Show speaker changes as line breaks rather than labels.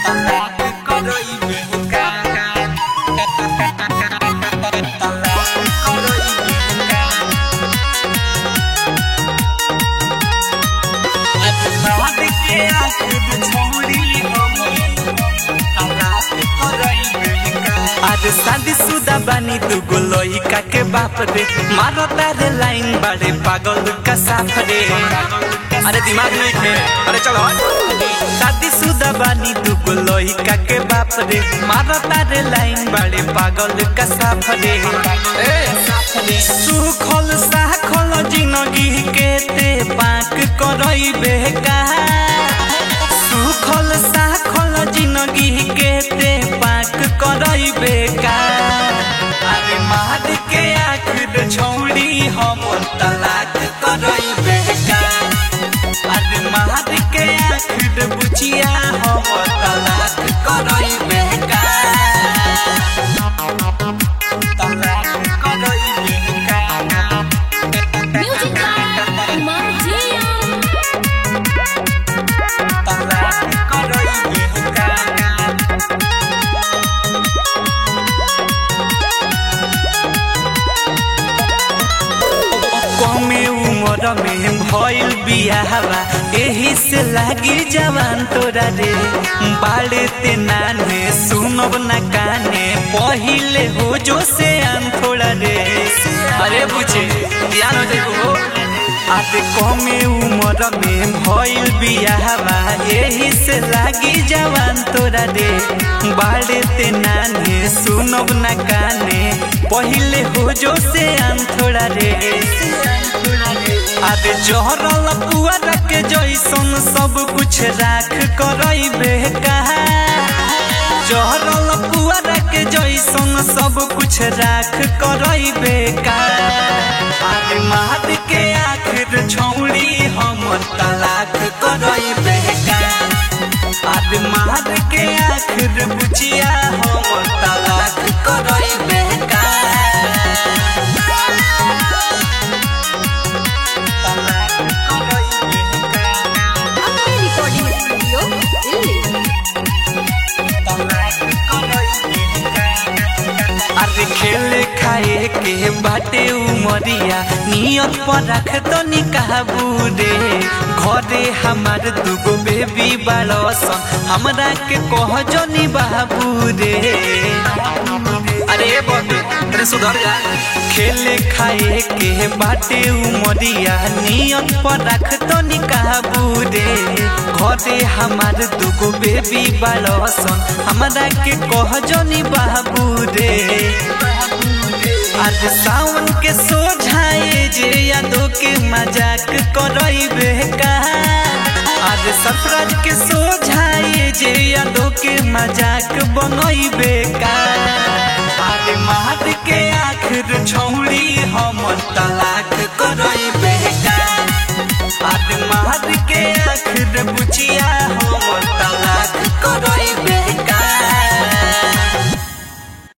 आज शादी शुदा बानी दुगो लइका के बाप रे मारो तारे लाइन बाड़े पागल का साफ रे अरे दिमाग नहीं खे अरे चलो शादी शुदा बानी दुगो लइका के बाप रे मारो तारे लाइन बाड़े पागल का साफ रे ए सुखल साखल जिंदगी के ते पाक करई बेका सुखल साखल जिंदगी के ते पाक करई बेका अरे मार के आखिर छौड़ी हम तलाक करई बेका अरे मार के आखिर बुचिया हम तलाक करई बेका तलाक करई बेका
Music by Martia.
तलाक करई बेका कमे उम्र में भइल बियाहवा एही से लागी जवान तोरा रे बाड़े ते नाने सुनब ना काने पहिले हो जो से आन थोड़ा रे अरे बुझे ध्यान हो जाइबो आते कमे उम्र में भइल बियाहवा एही से लागी जवान तोरा रे बाड़े ते नाने सुनब ना काने पहिले हो जो से आन थोड़ा रे आबे जहरल पुआरा के जैसन सब कुछ राख करई बेका जहरल पुआरा के जैसन सब कुछ राख करई बेका आबे मार के आखिर छौड़ी हम तलाक करई बेका आबे मार के आखिर बुचिया हम तलाक करई बेका तलाक करई बेका
Apple Recording Studio, Delhi.
अरे खेले खाए के बाटे उमरिया नियत पर रख तो निकाबू रे घरे हमार दुगो बेबी बाड़सन हमरा के कह जनी बाबू रे अरे बबे अरे सुधर जा खेले खाए के बाटे उमरिया नियत पर रख तो निकाबू रे घरे हमार दुगो बेबी बाड़सन हमरा के कह जनी बाबू रे आज सावन के सोझाए जे यादों के मजाक करई बेका आज सफराज के सोझाए जे यादों के मजाक बनई बेका आज मार के आखिर छौड़ी हम तला